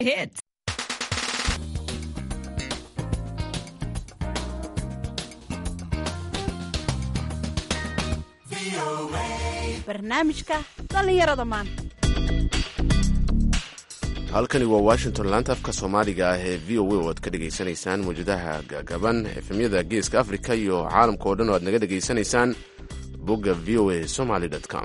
hits. barnaamijka dhallinyarada maanta halkani waa washington laanta afka soomaaliga ah ee v o a oo aad ka dhegaysanaysaan mawjadaha gaagaban efemyada geeska africa iyo caalamka oo dhan oo aad naga dhegaysanaysaan bogga v o a somaly com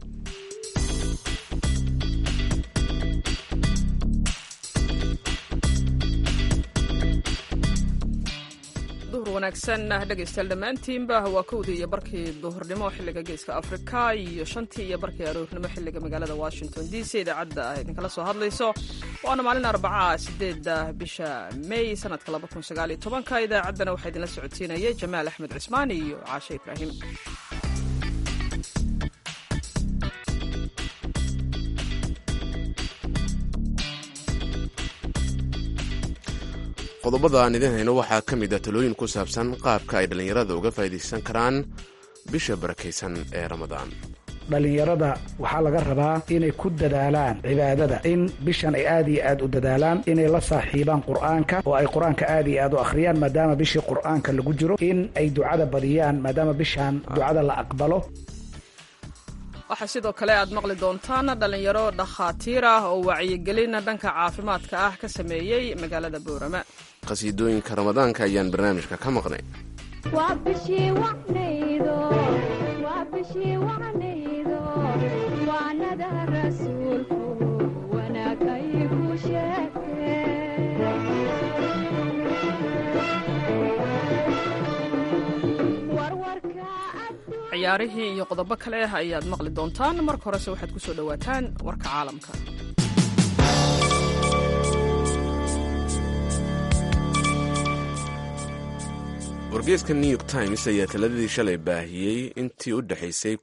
duhur wanaagsan dhegaystayaal dhammaantiinba waa kowdii iyo barkii duhurnimo xilliga geeska afrika iyo shantii iyo barkii aroornimo xilliga magaalada washington d c idaacadda ah idinkala soo hadlayso waana maalin arbaca sideedda bisha may sanadka labakunsagaalyotobanka idaacaddana waxaa idinla socodsiinaya jamaal axmed cismaan iyo caashe ibraahim qodobada aan idin hayno waxaa ka mid a talooyin ku saabsan qaabka ay dhallinyarada uga faa'iidaysan karaan bisha barakaysan ee ramadaan dhallinyarada waxaa laga rabaa inay ku dadaalaan cibaadada in bishan ay aad iyo aad u dadaalaan inay la saaxiibaan qur'aanka oo ay qur-aanka aad iyo aad u akhriyaan maadaama bishii qur'aanka lagu jiro in ay ducada badiyaan maadaama bishan ducada la aqbalo waxaa sidoo kale aad maqli doontaan dhallinyaro dhakhaatiir ah oo wacyigelin dhanka caafimaadka ah ka sameeyey magaalada boorama qhasiidooyinka ramadaanka ayaan barnaamijka ka maqnay ciyaarihii iyo qodobo kale ah ayaad maqli doontaan marka horese waxaad ku soo dhowaataan warka caalamka wargeeska new york times ayaa taladadii shalay baahiyey intii u dhexaysay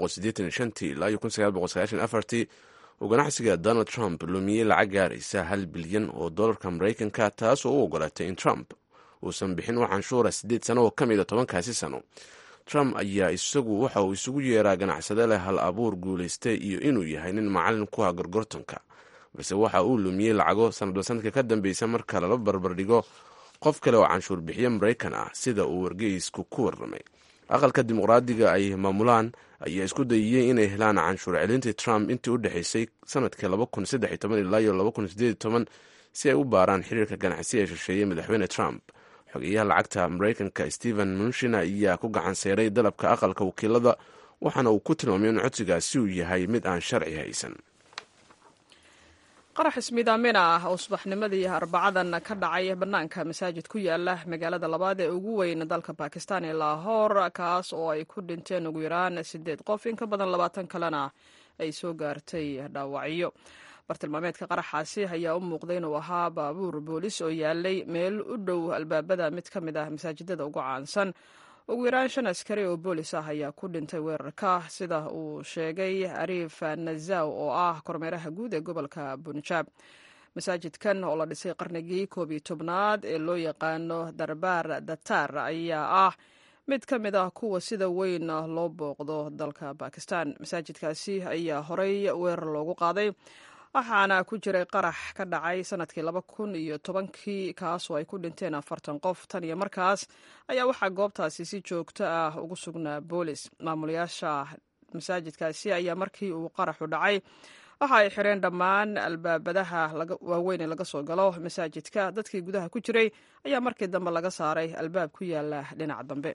ilaa uu ganacsiga donald trump lumiyey lacag gaaraysa hal bilyan oo dollarka maraykanka taas oo u ogolaatay in trump uusan bixin wax canshuura siddeed sano oo ka mid a tobankaasi sano trump ayaa isagu waxa uu isugu yeeraa ganacsade leh hal abuur guulaystay iyo inuu yahay nin macallin ku ah gorgortanka balse waxa uu lumiyey lacago sanadba sanadka ka dambeysa marka lala barbardhigo qof kale oo canshuur bixiye maraykan ah sida uu wargeysku ku warramay aqalka dimuqraadiga ay maamulaan ayaa isku dayiyey inay helaan canshuur celintii trump intii u dhexaysay sanadkii ilaa iyo si ay u baaraan xiriirka ganacsi ee shisheeyey madaxweyne trump xogeyaha lacagta maraykanka stephen munshin ayaa ku gacan seeray dalabka aqalka wakiilada waxaana uu ku tilmaamay in codsigaasi uu yahay mid aan sharci haysan qarax ismiidaamina ah oo subaxnimadii arbacadan ka dhacay bannaanka masaajid ku yaala magaalada labaad ee ugu weyn dalka bakistan ee laahoor kaas oo ay ku dhinteen ugu yaraan sideed qof in ka badan labaatan kalena ay soo gaartay dhaawacyo bartilmaameedka qaraxaasi ayaa u muuqday inuu ahaa baabuur boolis oo yaalay meel u dhow albaabada mid ka mid ah masaajidada ugu caansan ugu yaraan shan askari oo boolis ah ayaa ku dhintay weerarka sida uu sheegay ariif nazaw oo ah kormeeraha guud ee gobolka bunjaab masaajidkan oo la dhisay qarnigii koob iyo tobnaad ee loo yaqaano darbaar datar ayaa ah mid ka mid ah kuwa sida weyn loo booqdo dalka bakistan masaajidkaasi ayaa horey weerar loogu qaaday waxaana ku jiray qarax ka dhacay sanadkii laba kun iyo tobankii kaasoo ay ku dhinteen afartan qof tan iyo markaas ayaa waxaa goobtaasi si joogto ah ugu sugnaa boolis maamulayaasha masaajidkaasi ayaa markii uu qaraxu dhacay waxa ay xireen dhammaan albaabadaha waaweyn ee laga soo galo masaajidka dadkii gudaha ku jiray ayaa markii dambe laga saaray albaab ku yaala dhinaca dambe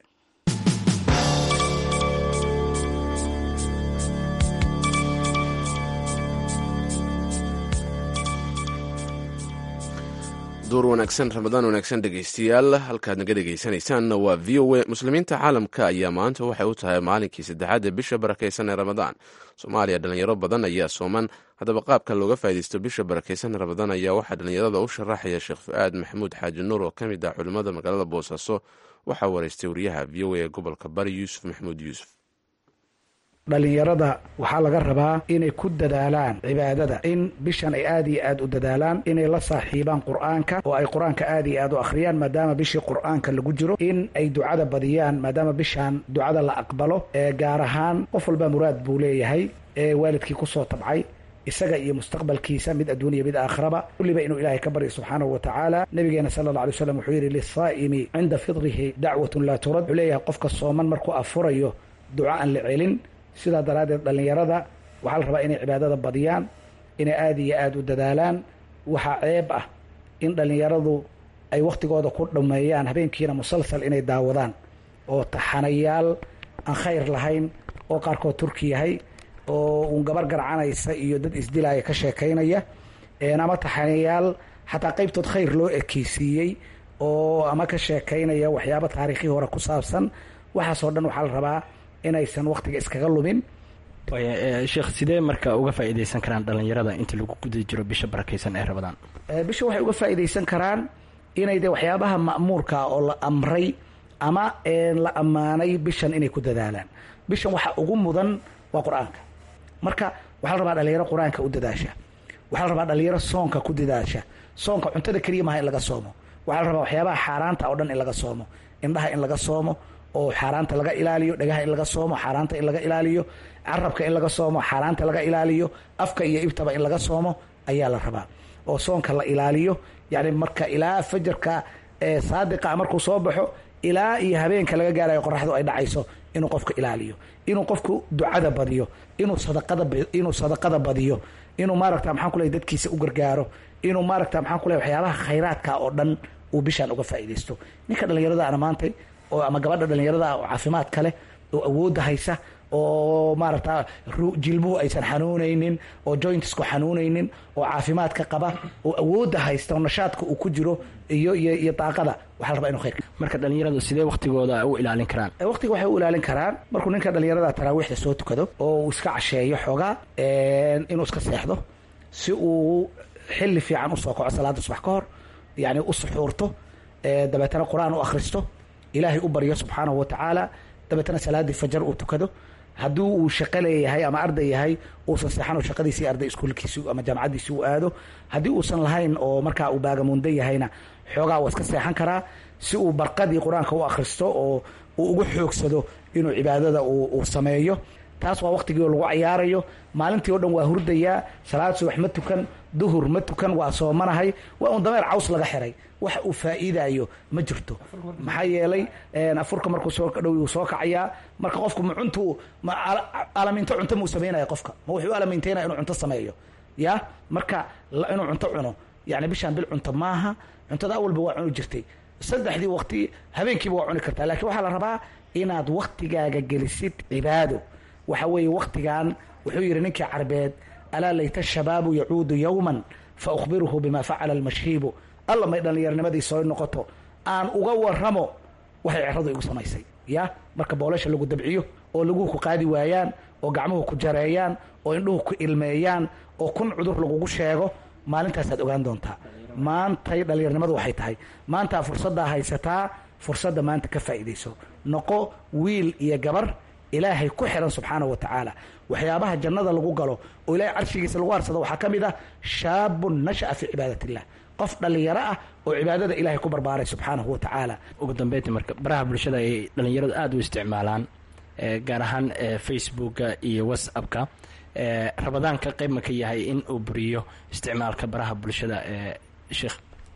duur wanaagsan ramadaan wanaagsan dhegaystayaal halkaad naga dhegaysanaysaanna waa v o a muslimiinta caalamka ayaa maanta waxay u tahay maalinkii saddexaad ee bisha barakaysan ee ramadaan soomaaliya dhalinyaro badan ayaa sooman haddaba qaabka looga faaidaysto bisha barakaysan ramadaan ayaa waxaa dhalinyarada u sharaxaya sheekh fu-aad maxamuud xaaji nuur oo ka mid ah culimmada magaalada boosaaso waxaa wareystay wariyaha v o a ee gobolka bari yuusuf maxamuud yuusuf dhallinyarada waxaa laga rabaa inay ku dadaalaan cibaadada in bishan ay aad iyo aad u dadaalaan inay la saaxiibaan qur'aanka oo ay qur-aanka aad iyo aad u akhriyaan maadaama bishii qur'aanka lagu jiro in ay ducada badiyaan maadaama bishan ducada la aqbalo ee gaar ahaan qof walba muraad buu leeyahay ee waalidkii kusoo tabcay isaga iyo mustaqbalkiisa mid adduuniya mid aakhiraba kulliba inuu ilaahay ka baryo subxaanahu wa tacaala nabigeena sala alla alay slam wuxuu yidhi lisaa'imi cinda fidrihi dacwatun laa turad wuxuu leeyahay qofka sooman markuu afurayo duco aan la celin sidaa daraaddeed dhallinyarada waxaa la rabaa inay cibaadada badiyaan inay aada iyo aada u dadaalaan waxaa ceeb ah in dhallinyaradu ay wakhtigooda ku dhameeyaan habeenkiina musalsal inay daawadaan oo taxanayaal aan khayr lahayn oo qaarkood turki yahay oo uun gabar garcanaysa iyo dad isdilaaya ka sheekaynaya ama taxanayaal xataa qaybtood khayr loo ekeysiiyey oo ama ka sheekaynaya waxyaabo taariikhi hore ku saabsan waxaasoo dhan waxaa la rabaa inaysan wakhtiga iskaga lumin sheekh sidee marka uga faa'iidaysan karaan dhallinyarada inta lagu guda jiro bisha barakaysan ee rabadaan bisha waxay uga faa'iidaysan karaan inay de waxyaabaha ma'muurka oo la amray ama la ammaanay bishan inay ku dadaalaan bishan waxa ugu mudan waa qur-aanka marka waxaa la rabaa dhalinyaro qur-aanka u dadaasha waxaa la rabaa dhalinyaro soonka ku dadaasha soonka cuntada keliya maaha in laga soomo waxaa la rabaa waxyaabaha xaaraanta oo dhan in laga soomo indhaha in laga soomo oo xaaraanta laga ilaaliyo dhagaha in laga soomo xaaraanta in laga ilaaliyo carabka in laga soomo xaaraanta laga ilaaliyo afka iyo ibtaba in laga soomo ayaa la rabaa oo soonka la ilaaliyo yani marka ilaa fajarka saadiqa markuu soo baxo ilaa iyo habeenka laga gaarayo qoraxdu ay dhacayso inuu qofka ilaaliyo inuu qofku ducada badiyo inuu sadaqada inuu sadaqada badiyo inuu maaragta maxaan ku leeyahy dadkiisa u gargaaro inuu maaragta maxaan ku leeyahy waxyaabaha khayraadka oo dhan uu bishaan uga faa'iidaysto ninka dhallinyarada ana maantay oo ama gabadha dhallinyarada oo caafimaadka leh oo awoodda haysa oo maaragta jilbuhu aysan xanuunaynin oo jointsku xanuunaynin oo caafimaadka qaba oo awoodda haysta oo nashaadka uu ku jiro iyo iyo iyo daaqada waxaa la rabaa inu khayr marka dhallinyaradu sidee waktigooda u ilaalin karaan waqtiga waxay u ilaalin karaan markuu ninka dhallinyarada taraawiixda soo tukado oo uu iska casheeyo xoogaa inuu iska seexdo si uu xilli fiican usoo kaco salaada subax ka hor yani u suxuurto dabeetana qur-aan u akhristo ilaahay u baryo subxaanahu wa tacaala dabeetana salaaddii fajar uu tukado haddii uu shaqo leeyahay ama arday yahay uusan seexan oo shaqadiisii arday iskuulkiisi ama jaamacaddiisi u aado haddii uusan lahayn oo markaa uu baagamuunda yahayna xoogaa waa iska seexan karaa si uu barqadii qur-aanka u akhristo oo uu ugu xoogsado inuu cibaadada uu sameeyo taas waa waqtigii oo lagu cayaarayo maalintii o dhan waa hurdayaa salaad subax ma tukan duhur ma tukan waa soomanahay waa un dameer caws laga xiray wax uu faa'iidayo ma jirto maxaa yeelay afurka markuu soo dhow uu soo kacayaa marka qofku ma cuntu ma alaminto cunto muu samaynaya qofka ma wuxuu alamintaynaya inuu cunto sameeyo ya marka inuu cunto cuno yani bishaan bil cunto maaha cuntada awalba waa cuni jirtay saddexdii waqti habeenkiiba waa cuni kartaa lakiin waxaa la rabaa inaad waktigaaga gelisid cibaado waxa weeye waktigan wuxuu yidhi ninkii carbeed alaa layta shabaabu yacuudu yowman fa ukhbiruhu bima facala almashhiibu alla may dhallinyarnimadii soo noqoto aan uga waramo waxay ceradu igu samaysay ya marka boolasha lagu dabciyo oo laguhu ku qaadi waayaan oo gacmuhu ku jareeyaan oo indhuhu ku ilmeeyaan oo kun cudur lagugu sheego maalintaasaad ogaan doontaa maantay dhallinyarnimadu waxay tahay maantaa fursaddaa haysataa fursadda maanta ka faa'iidayso noqo wiil iyo gabar ilaahay ku xiran subxaanahu wa tacaala waxyaabaha jannada lagu galo oo ilaahay carshigiisa lagu harsado waxaa ka mid ah shaabun nasha'a fii cibaadat illah qof dhallinyaro ah oo cibaadada ilahay ku barbaaray subxaanahu wa tacaala ugu dambeynti marka baraha bulshada ay dhallinyaradu aada u isticmaalaan gaar ahaan facebooka iyo whatsappka rabadaanka qayb ma ka yahay in uu buriyo isticmaalka baraha bulshada sheekh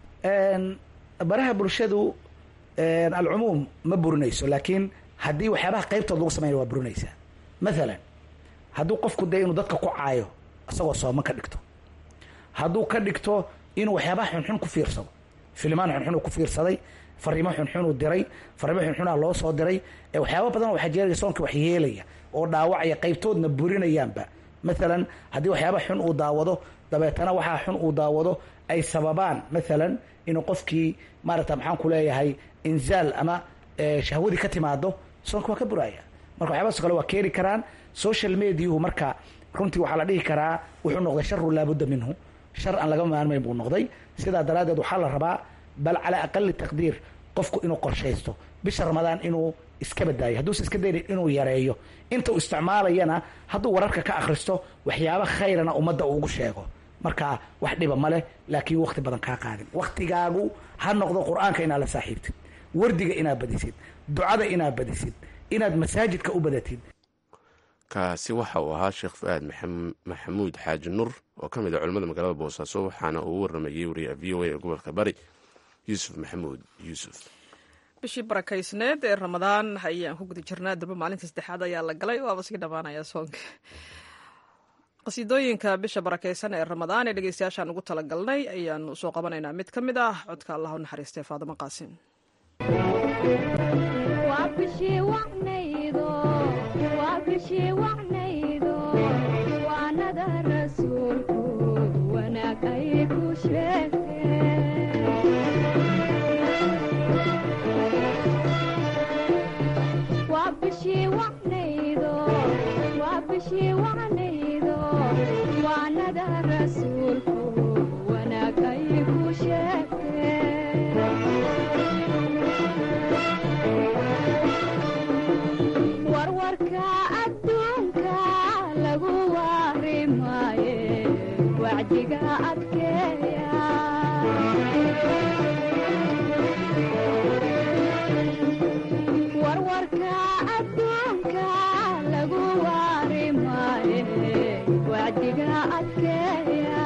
baraha bulshadu alcumuum ma burinayso laakiin haddii waxyaabaha qaybtood lagu sameynaya waa burinaysaa maalan hadduu qofku dee inuu dadka ku caayo isagoo sooman ka dhigto hadduu ka dhigto inuu waxyaabaha xunxun ku fiirsado filimaan xunxun uu ku fiirsaday fariimo xunxun uu diray fariimo xunxunaa loo soo diray waxyaaba badan waxaa jeeraya soonka wax yeelaya oo dhaawacaya qaybtoodna burinayaanba maalan haddii waxyaaba xun uu daawado dabeetana waxaa xun uu daawado ay sababaan maalan inuu qofkii maaragta maxaan ku leeyahay inzaal ama shahwadii ka timaado soonka waa ka buraya marka waxyaabahaas kale waa keeni karaan social mediahu marka runtii waxaa la dhihi karaa wuxuu noqday sharu laabudda minhu shar aan laga maarmayn buu noqday sidaa daraaddeed waxaa la rabaa bal calaa aqali taqdiir qofku inuu qorshaysto bisha ramadaan inuu iska badaayo hadduusa iska daynin inuu yareeyo inta uu isticmaalayana hadduu wararka ka akhristo waxyaaba khayrana ummadda uu ugu sheego marka wax dhiba ma leh laakiin wakti badan kaa qaadin waktigaagu ha noqdo qur-aanka inaad la saaxiibtid wardiga inaad badisid ducada inaad badisid inaad masaajidka u badatid kaasi waxa uu ahaa sheekh fu-aad maxamuud xaaji nur oo ka mid a culimmada magaalada boosaaso waxaana uu u waramayey wariyaha v o a ee gobolka bari yuusuf maxamuud yuusuf bishii barakaysneed ee ramadaan ayaan ku guda jirnaa durba maalinta saddexaad ayaa la galay waaba sii dhammaanaya soonka qasiidooyinka bisha barakaysan ee ramadaan ee dhegeystayaashaan ugu talagalnay ayaanu soo qabanaynaa mid ka mid ah codka allah u naxariistay faadimo qaasim waanada rasuulku wanaag ay ku sheegtee waanada rasuulku wanaag ay ku sheegtee warwarka adduunka lagu waari maaye wacdiga adkeeya warwarka adduunka lagu waari maaye wacdiga adkeeya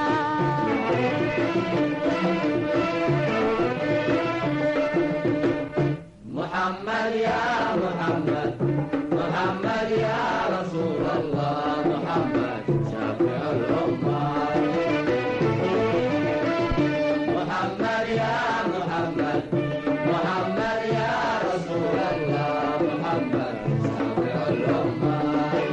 محمد يا محمد محمد يا رسول الله محمد شافع الأمة محمد يا محمد محمد يا رسول الله محمد شافع الأمة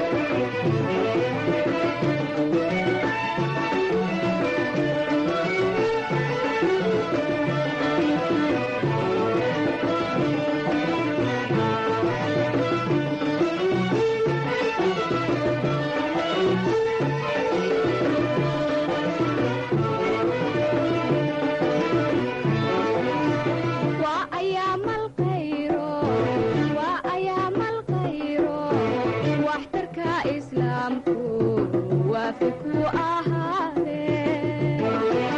waa ayaamal khayro waa ayaamal khayro waxtarka islaamku waafi ku ahaadee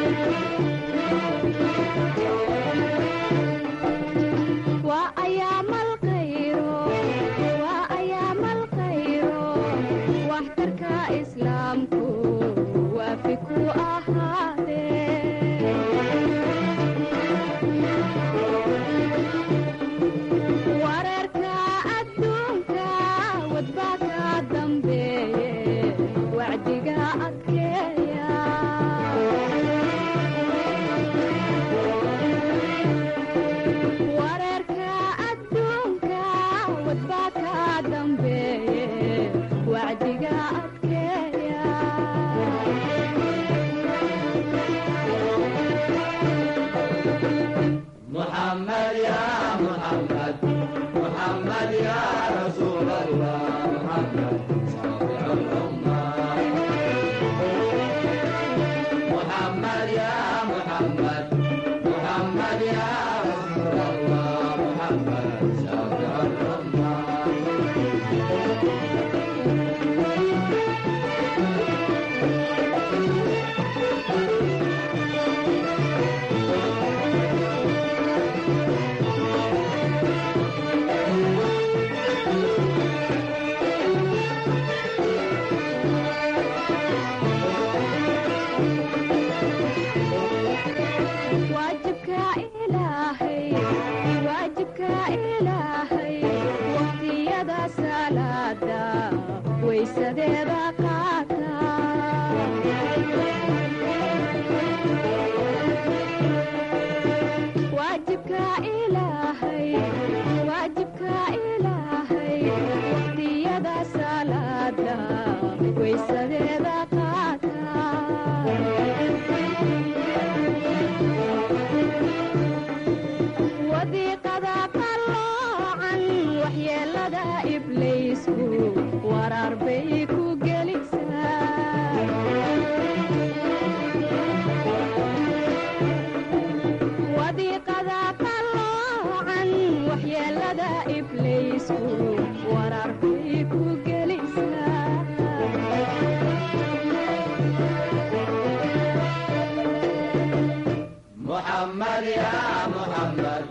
waa ayaamal khayro waa ayaamal khayro waxtarka islaamku waafi ku ahaadee wareerka adduunka wadbaa ka dambeeye wacdiga adkeeya wareerka adduunka wadbaa ka dambeeye wacdiga adkeeya محمد يا محمد محمد يا رسول الله محمد شافع الأمة محمد يا محمد محمد يا رسول الله محمد شافع الأمة waajibka ilaahay waajibka ilaahay waqtiyada salaada waysadeeda qaata waajibka ilaahay waajibka ilaahay waqtiyada salaada waysadeeda qaata wadiiqada qalloocan waxyeelada ibliisku waraar bay ku gelisaa wadiiqada qalloocan waxyeelada ibliisku waraar bay ku gelisaa محمد يا محمد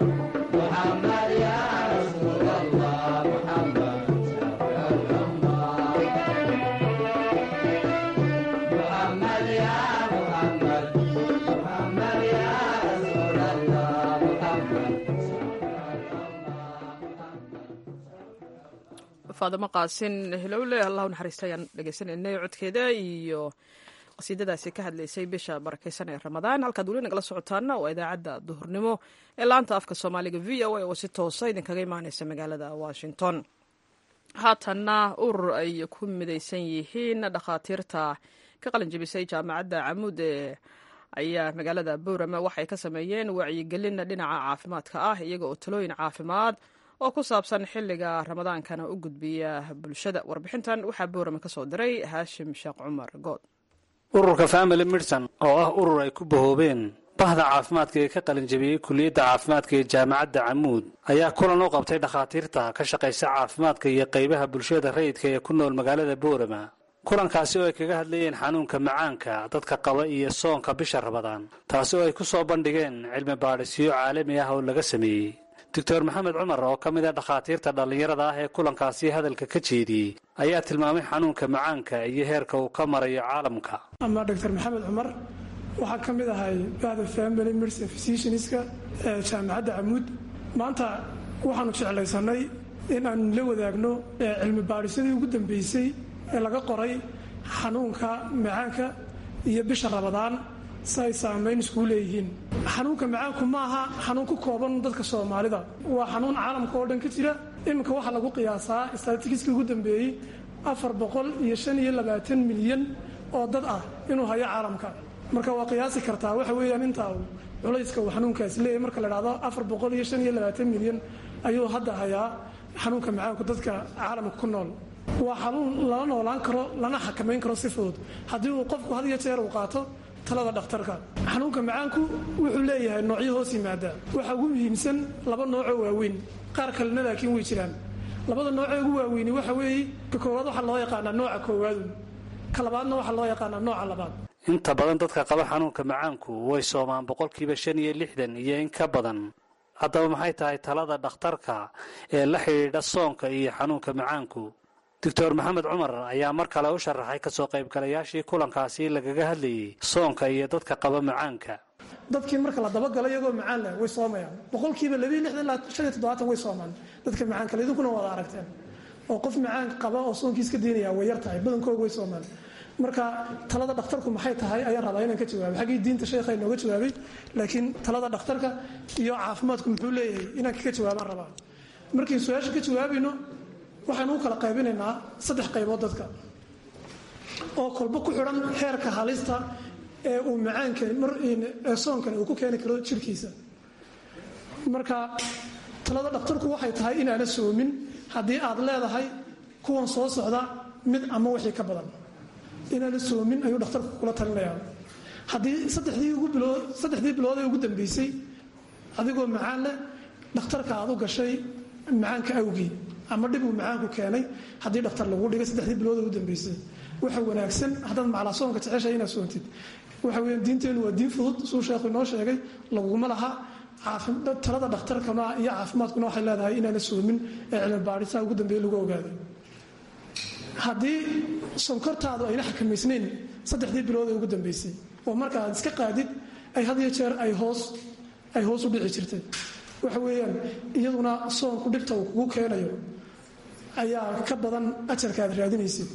محمد يا رسول الله محمد شافع الأمة faadimo qaasin hilowle allahu naxariista ayaan dhegeysananay codkeeda iyo qasiidadaasi ka hadlaysay bisha barakeysan ee ramadaan halkaad weli nagala socotaana waa idaacadda duhurnimo ee laanta afka soomaaliga v o a oo si toosa idinkaga imaaneysa magaalada washington haatanna urur ay ku midaysan yihiin dhakhaatiirta ka qalin jebisay jaamacadda camuud ee ayaa magaalada boorama waxay ka sameeyeen wacyigelin dhinaca caafimaadka ah iyaga oo talooyin caafimaad oo ku saabsan xilliga ramadaankana u gudbiya bulshada warbixintan waxaa boorama ka soo diray haashim sheekh cumar good ururka family medicine oo ah urur ay ku bahoobeen bahda caafimaadka ee ka qalinjabiyey kuliyadda caafimaadka ee jaamacadda camuud ayaa kulan u qabtay dhakhaatiirta ka shaqaysa caafimaadka iyo qaybaha bulshada rayidka ee ku nool magaalada boorama kulankaasi oo ay kaga hadlayeen xanuunka macaanka dadka qaba iyo soonka bisha rabadaan taasi oo ay ku soo bandhigeen cilmi baadhisyo caalami ah oo laga sameeyey doctor maxamed cumar oo ka mid a dhakhaatiirta dhallinyarada ah ee kulankaasi hadalka ka jeediyey ayaa tilmaamay xanuunka macaanka iyo heerka uu ka marayo caalamka ama doctor maxamed cumar waxaa ka mid ahay bahda family medicine physicianska ee jaamacadda camuud maanta waxaanu jeclaysanay in aanu la wadaagno cilmi baadhisyadii ugu dambeysay ee laga qoray xanuunka macaanka iyo bisha rabadaan si ay saamayn iskuu leeyihiin xanuunka macaanku ma aha xanuun ku kooban dadka soomaalida waa xanuun caalamka oo dhan ka jira iminka waxaa lagu qiyaasaa statistiskii ugu dambeeyey afar boqol iyo shan iyo labaatan milyan oo dad ah inuu hayo caalamka marka waa qiyaasi kartaa waxa weeyaan intaa uu culayska uu xanuunkaasi leeyahy marka la dhahdo afar boqol iyo shan iyo labaatan milyan ayuu hadda hayaa xanuunka macaanku dadka caalamka ku nool waa xanuun lala noolaan karo lana xakamayn karo si fudud haddii uu qofku had iyo jeer uu qaato talada dhakhtarka xanuunka macaanku wuxuu leeyahay noocyo hoos yimaada waxaa ugu muhiimsan laba noocoo waaweyn qaar kalena laakiin way jiraan labada noocee ugu waaweyni waxa weeye ka koowaad waxaa loo yaqaanaa nooca koowaadu ka labaadna waxaa loo yaqaanaa nooca labaad inta badan dadka qaba xanuunka macaanku way soomaan boqolkiiba shan iyo lixdan iyo in ka badan haddaba maxay tahay talada dhakhtarka ee la xidhiidha soonka iyo xanuunka macaanku doctor maxamed cumar ayaa mar kale u sharaxay kasoo qaybgalayaashii kulankaasi lagaga hadlayey soonka iyo dadka qaba macaanka dadkii marka la dabagalo iyagoo macaan leh way soomayaan boqolkiiba labiiyo lixdan ilaa shan iyo toddobaatan way soomaan dadka macaan kale idinkuna wada aragteen oo qof macaan qaba oo soonkiis ka diinaya way yar tahay badankooga way soomaan marka talada dhakhtarku maxay tahay ayaan rabaa inaan ka jawaabo xaggii diinta sheekha inooga jawaabay laakiin talada dhakhtarka iyo caafimaadku muxuu leeyahay inaan kaga jawaabaan rabaa markiin su-aasha ka jawaabayno waxaanu u kala qaybinaynaa saddex qaybood dadka oo kolba ku xidhan heerka halista ee uu macaanka ee soonkani uu ku keeni karo jirkiisa marka talada dhakhtarku waxay tahay inaana soomin haddii aad leedahay kuwan soo socda mid ama wixii ka badan inaana soomin ayuu dhakhtarku kula talinayaa haddii saddexdii bilood ee ugu dambeysay adigoo macaan leh dhakhtarka aad u gashay macaanka awgii ama dhib uu macaanku keenay haddii dhakhtar lagu dhigay saddexdii bilood ugu dambeysay waxa wanaagsan haddaad maclaa soonka jeceshahay inaad soontid waxa weeyaan diinteennu waa diin fudud suu sheekhu inoo sheegay laguma laha talada dhakhtarkama iyo caafimaadkuna waxay leedahay inaana soomin ee cilmi baadhisaha ugu dambeeye lagu ogaaday haddii sonkortaadu ayna xakamaysnayn saddexdii bilood ee ugu dambeysay oo marka aad iska qaadid ay had iyo jeer ay hoos ay hoos u dhici jirtay waxa weeyaan iyaduna soonku dhibta uu kugu keenayo ayaa ka badan ajarka aad raadinaysid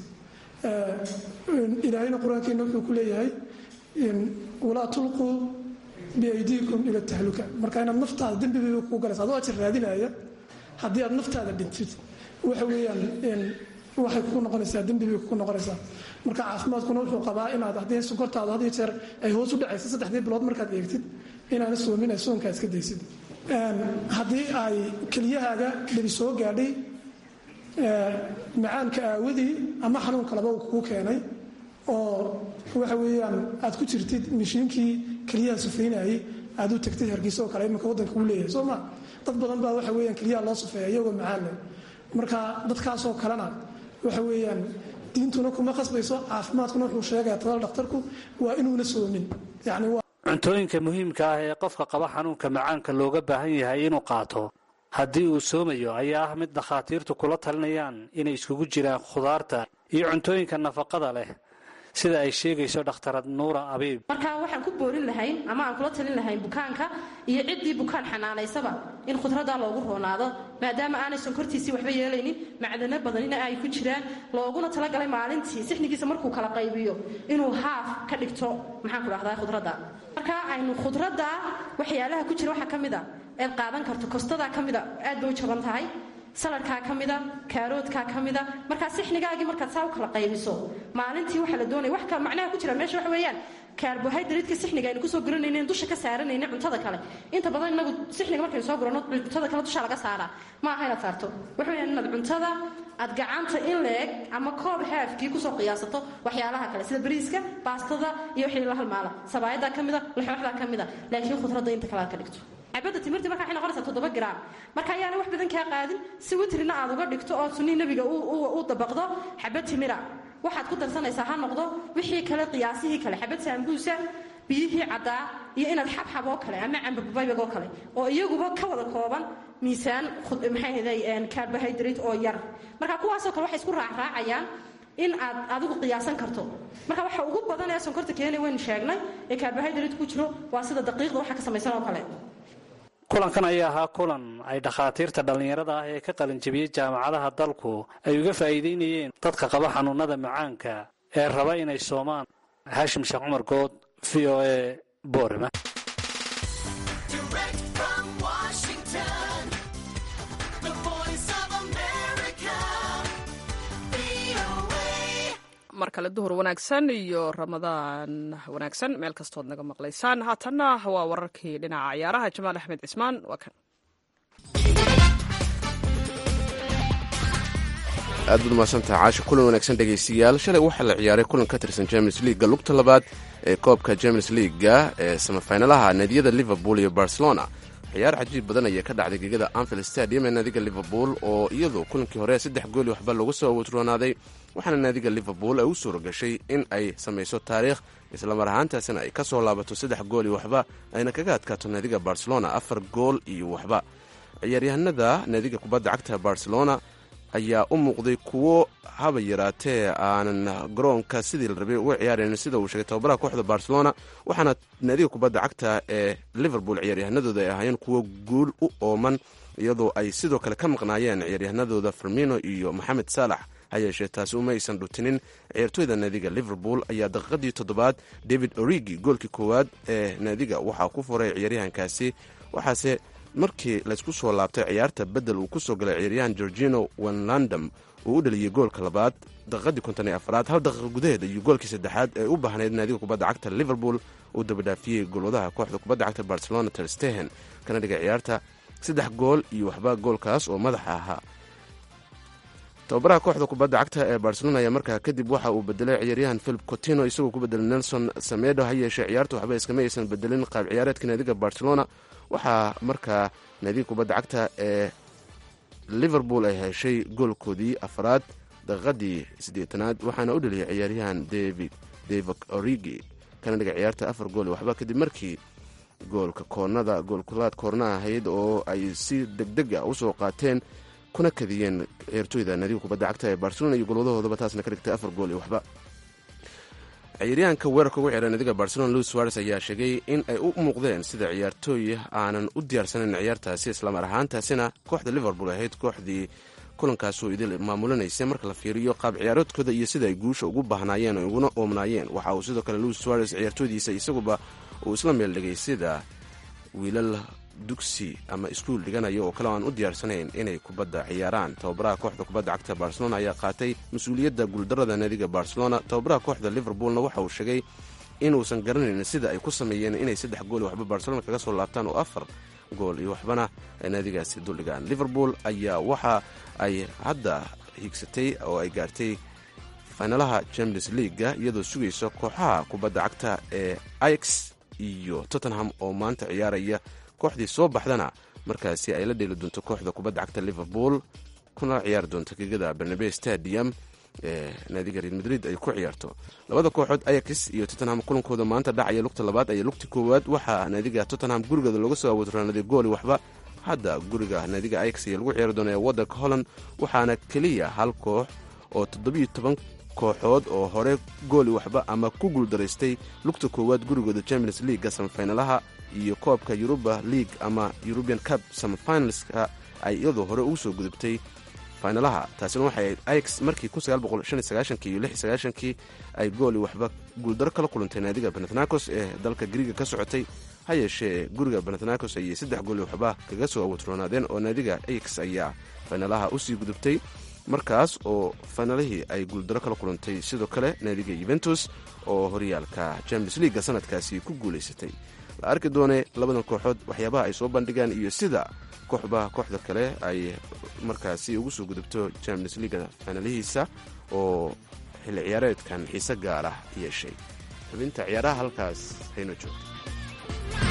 ilaahayna qur-aankeena wuxuu ku leeyahay walaa tulquu biaydiikum ila tahluka marka inaad naftaada dembibayba kugu galaysa adoo ajar raadinaya haddii aad naftaada dhintid waxa weeyaan waxay kugu noqonaysaa dembibay kugu noqonaysaa marka caafimaadkuna wuxuu qabaa inaad haddii sonkortaadu had iyo jeer ay hoos u dhacaysa saddexdii bilood markaad eegtid inaana soomin ay soonkaa iska daysid haddii ay keliyahaaga dhibi soo gaadhay macaanka aawadii ama xanuun kaleba uu kugu keenay oo waxa weeyaan aad ku jirtid mishiinkii keliyaha sufeynayay aad u tagtid hargeysa oo kale iminka waddanka uu leeyahay soo ma dad badan baa waxa weeyaan keliyaha loo sufeeya iyagoo macaan leh marka dadkaasoo kalena waxa weeyaan diintuna kuma khasbayso caafimaadkuna wuxuu sheegaya talada dhakhtarku waa inuuna soomin yacni cuntooyinka muhiimka ah ee qofka qaba xanuunka macaanka looga baahan yahay inuu qaato haddii uu soomayo ayaa ah mid dhakhaatiirtu kula talinayaan inay iskugu jiraan khudaarta iyo cuntooyinka nafaqada leh sida ay sheegayso dhakhtarad nuura abiib marka waxaan ku boorin lahayn ama aan kula talin lahayn bukaanka iyo ciddii bukaan xanaanaysaba in khudraddaa loogu roonaado maadaama aanay sonkortiisii waxba yeelaynin macdano badanina ay ku jiraan looguna talagalay maalintii sixnigiisa markuu kala qaybiyo inuu haaf ka dhigto maxaan ku dhahdaa khudradda marka aynu khudradda waxyaalaha ku jira waxaa ka mid a eed qaadan karto kostadaa ka mida aad bay u jaban tahay saladhkaa ka mida kaaroodkaa ka mida markaa sixnigaagii markaad saa u kala qaybiso maalintii waxaa la doonaya wax kale macnaha ku jira meesha waxa weeyaan kaarbohaydraytka sixniga aynu kusoo guranaynen dusha ka saaranayne cuntada kale inta badan inagu sixniga markaynu soo gurano cuntada kale dusha laga saaraa ma aha inaad saarto waxa weeyaan inaad cuntada aad gacanta in leeg ama koob haafkii kusoo qiyaasato waxyaalaha kale sida bariiska baastada iyo wixii la halmaala sabaayadaa ka mida laxooxdaa ka mida laakiin khudradda inta kale aad ka dhigto cabadda timirti marka waxay noqonaysaa toddoba garaam marka ayaana wax badan kaa qaadin si witrina aad uga dhigto oo sunnii nebiga u dabaqdo xabad timira waxaad ku darsanaysaa ha noqdo wixii kale qiyaasihii kale xabad saambuusa biyihii caddaa iyo inaad xabxab oo kale ama cambabaybag oo kale oo iyaguba ka wada kooban miisaan maxay carbohydrate oo yar marka kuwaasoo kale waxay isku raacraacayaan in aad adigu qiyaasan karto marka waxa ugu badan ee sonkorta keenay waynu sheegnay ee carbohydrate ku jiro waa sida daqiiqda waxa ka samaysan oo kale kulankan ayaa ahaa kulan ay dhakhaatiirta dhallinyarada ah ee ka qalinjabiyey jaamacadaha dalku ay uga faa'iidaynayeen dadka qaba xanuunada macaanka ee raba inay soomaan haashim sheekh cumar good v o a boorama mar kale duhur wanaagsan iyo ramadaan wanaagsan meel kastood naga maqlaysaan haatanna waa wararkii dhinaca ciyaaraha jamaal axmed cismaan waa kan aad baad umahadsantaha caasha kulan wanaagsan dhegaystayaal shalay waxaa la ciyaaray kulan ka tirsan james leaga lugta labaad ee koobka james leaga ee samafinalaha naadiyada liverpool iyo barcelona ciyaar cajiib badan ayaa ka dhacday gegada anfield stadium ee naadiga liverpool oo iyadoo kulankii hore saddex gooli waxba lagu soo watroonaaday waxaana naadiga liverpool ay u suura gashay in ay samayso taariikh islamar ahaantaasina ay ka soo laabato saddex gool iyo waxba ayna kaga adkaato naadiga barcelona afar gool iyo waxba ciyaaryahanada naadiga kubadda cagta barcelona ayaa u muuqday kuwo haba yaraatee aanan garoonka sidii la rabay uga ciyaarayn sida uu sheegay tababaraha kooxda barcelona waxaana naadiga kubadda cagta ee liverpool ciyaaryahanadooda ay ahaayeen kuwo guul u ooman iyadoo ay sidoo kale ka maqnaayeen ciyaaryahanadooda fermino iyo moxamed saalax ha yeeshee taasi uma aysan dhutinin ciyaartooyda naadiga liverpool ayaa daqiiqadii toddobaad david origi goolkii koowaad ee naadiga waxaa ku furay ciyaaryahankaasi waxaase markii laysku soo laabtay ciyaarta bedel uu kusoo galay ciyaaryahan georgino wenlandam uu u dhaliyey goolka labaad daqiiqadii konton iyo afraad hal daqiiqa gudaheed ayuu goolkii saddexaad ee u baahnayd naadiga kubadda cagta liverpool uu dabadhaafiyey golwadaha kooxda kubadda cagta barcelona terstehen kana dhigay ciyaarta saddex gool iyo waxba goolkaas oo madaxa ahaa tababaraha kooxda kubadda cagta ee barcelona ayaa markaa kadib waxa uu bedelay ciyaaryahan philip cotino isagoo ku bedelay nelson samedo ha yeeshee ciyaarta waxba iskama aysan bedelin qaab ciyaareedka naadiga barcelona waxaa markaa naadiga kubadda cagta ee liverpool ay heshay goolkoodii afraad daqiiqadii siddeetanaad waxaana u dhaliyay ciyaaryahan david david origi kana dhigay ciyaarta afar gool waxba kadib markii goolka koornada goolkulaad koorna ahayd oo ay si degdeg a usoo qaateen kuna kadiyeen ciyaartooyda naadiga kubadda cagta ee barcelona iyo golwadahoodaba taasna ka dhigtay afar gool iyo waxba ciyaaryahanka weerarka ugu ciyaara naadiga barcelona louis suares ayaa sheegay in ay u muuqdeen sida ciyaartooy aanan u diyaarsanayn ciyaartaasi islamar ahaantaasina kooxda liverpool ahayd kooxdii kulankaasoo idil maamulinaysay marka la fiiriyo qaab ciyaaroodkooda iyo sida ay guusha ugu baahnaayeen oo uguna oomnaayeen waxa uu sidoo kale louis suares ciyaartooydiisa isaguba uu isla meel dhigay sida wiilal dugsi ama iskuul dhiganaya oo kale aan u diyaarsanayn inay kubadda ciyaaraan tababaraha kooxda kubadda cagta barcelona ayaa qaatay mas-uuliyadda guuldarada naadiga barcelona tababaraha kooxda liverpoolna waxa uu sheegay inuusan garanayn sida ay ku sameeyeen inay saddex gool waxba barcelona kaga soo laabtaan oo afar gool iyo waxbana ay naadigaasi duldhigaan liverpool ayaa waxa ay hadda hiigsatay oo ay gaartay faynalaha champions leaga iyadoo sugaysa kooxaha kubadda cagta ee ix iyo tottenham oo maanta ciyaaraya kooxdii soo baxdana markaasi ay la dheeli doonto kooxda kubadda cagta liverpool kuna ciyaari doonto gegada bernabe stadium ee naadiga real madrid ay ku ciyaarto labada kooxood ayax iyo tottenham kulankooda maanta dhacaya lugta labaad ayaa lugti koowaad waxaa naadiga tottenham gurigeeda looga soo awoodranaaday gooli waxba hadda guriga naadiga ayax ayaa lagu ciyaari doonaya waddanka holland waxaana keliya hal koox oo toddobiyo toban kooxood oo hore gooli waxba ama ku guuldaraystay lugta koowaad gurigooda champions leaguega samafinalaha iyo koobka yuruba league ama eurubian cup samafinalska ay iyadoo hore ugu soo gudubtay finalaha taasina waxay ax markii iyo kii ay gooli waxba guuldaro kala kulantay naadiga benatnakos ee dalka griiga ka socotay ha yeeshee guriga benatnakos ayay saddex gooli waxba kaga soo awoodroonaadeen oo naadiga ax ayaa finalaha usii gudubtay markaas oo finalihii ay guuldaro kala kulantay sidoo kale naadiga yuventus oo horyaalka champions leaguega sanadkaasi ku guulaysatay la arki doone labadan kooxood waxyaabaha ay soo bandhigaan iyo sida kooxba kooxda kale ay markaasi ugu soo gudubto champions leaga finalihiisa oo xilli ciyaareedkan xiise gaar ah yeeshay xubinta ciyaaraha halkaas hayno joogto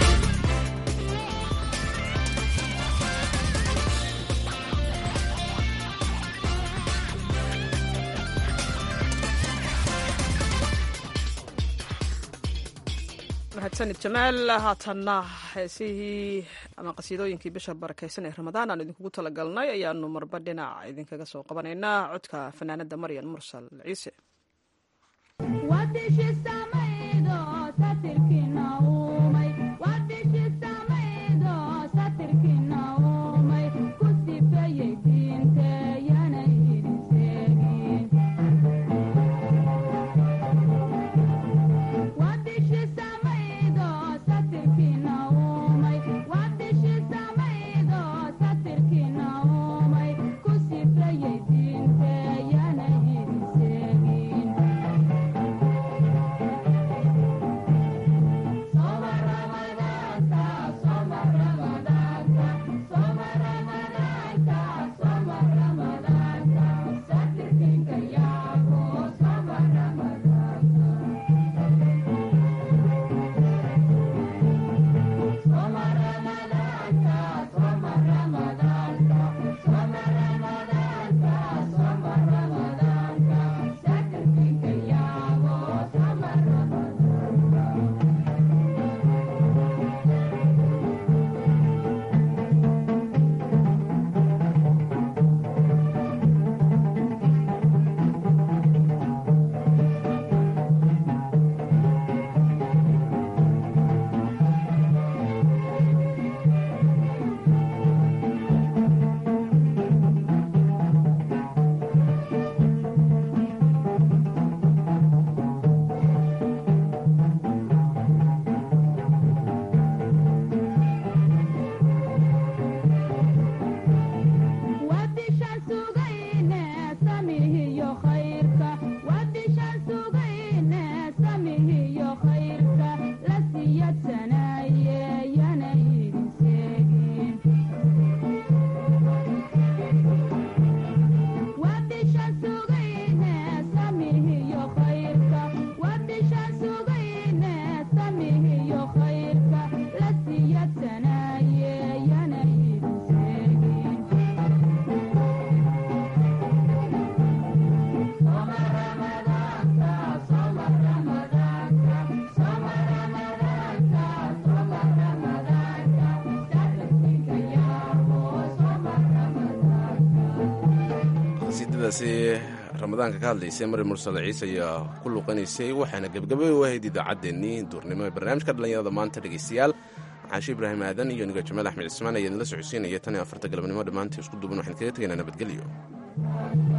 mahadsanid jamaal haatanna heesihii ama qasiidooyinkii bisha barakaysan ee ramadaan aan idinkugu talagalnay ayaanu marba dhinac idinkaga soo qabanaynaa codka fanaanada maryan mursal ciise qasiidadaasi ramadaanka ka hadlaysay mari mursal ciise ayaa ku luqanaysay waxaana gebgabay u ahayd idaacaddeenii duurnimo ee barnaamijka dhallinyarada maanta dhegaystayaal caashi ibraahim aadan iyo niga jamaal axmed cismaan ayaa idinla socodsiinaya tan iyo afarta galabnimo dhammaantii isku duuban waxaan kaga tegaynaa nabadgelyo